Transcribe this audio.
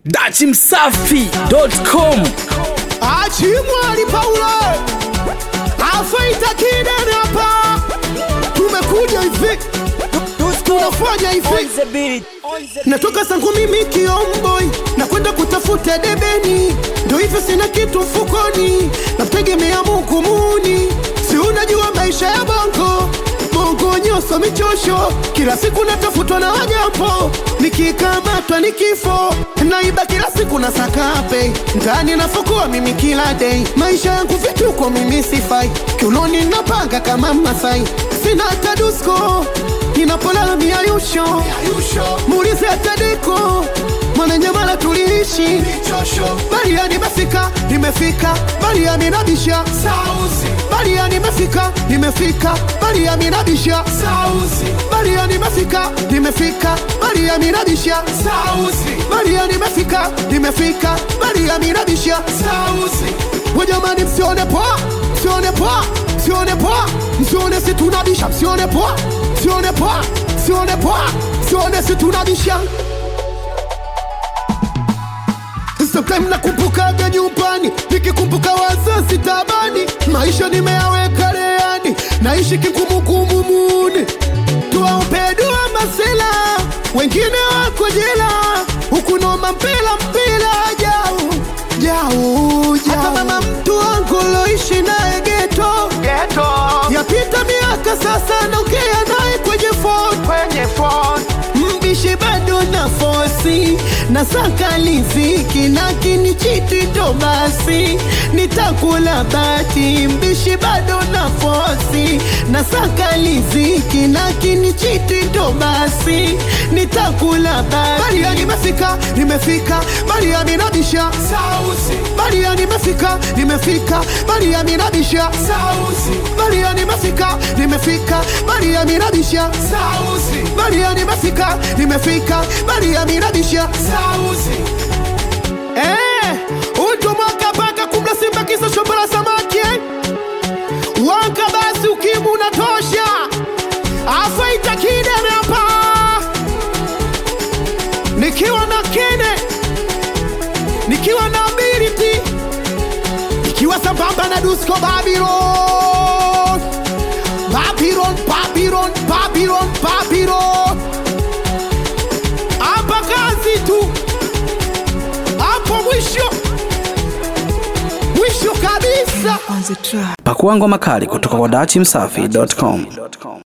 dachimsafi.com Achimwali Paulo afaita kidene hapa, tumekuja hivi, tunafanya hivi, natoka sangu mimi kiomboi na kwenda kutafuta debeni, ndo hivyo sina kitu mfukoni, namtegemea Mungu muni, si unajua maisha ya bongo bongo nyoso michosho, kila siku natafutwa na wanyambo, nikikamatwa ni kifo, naiba kila siku na sakape ndani nafukua mimi kila day, maisha yangu vituko mimi sifai, kiunoni napanga kama Masai, sina hata dusko ninapolala miayusho, muulize hata deko Mwananyamala tuliishi Baria nimefika, nimefika Baria minabisha Baria nimefika, nimefika Baria minabisha Baria nimefika, nimefika Baria minabisha Baria nimefika, nimefika Baria minabisha Wajamani msione poa, msione poa, msione poa Msione si tunabisha, msione poa, msione poa, msione poa Msione si tunabisha Sometime nakumbukaga nyumbani, nikikumbuka wazazi tabani, maisha nimeyaweka leani, naishi kikumukumu muni, tuwaombe dua masela, wengine wako jela, huku noma mpela mpela jau jau jau. Hata mama mtu wangu loishi naye geto yapita miaka sasa, naongea naye kwenye phone kwenye phone mbishi bado na fosi na saka liziki lakini chiti ndo basi nitakula bati mbishi bado na fosi na saka liziki lakini chiti ndo basi nitakula bati Baria nimefika nimefika Baria minabisha Baria nimefika nimefika Baria minabisha Baria nimefika nimefika Baria minabisha Baria nimefika nimefika Baria minabisha Eh, uto mwaka paka kumla simba kisa shombo la samaki eh? Wanka basi ukimu unatosha afaita kidene hapa nikiwa na kene nikiwa na ability nikiwa sambamba na Dusko Babylon Babylon Babylon Babylon Babylon hapa kazi tu hapo mwisho mwisho kabisa pakua ngoma kali kutoka kwa dachimsafi.com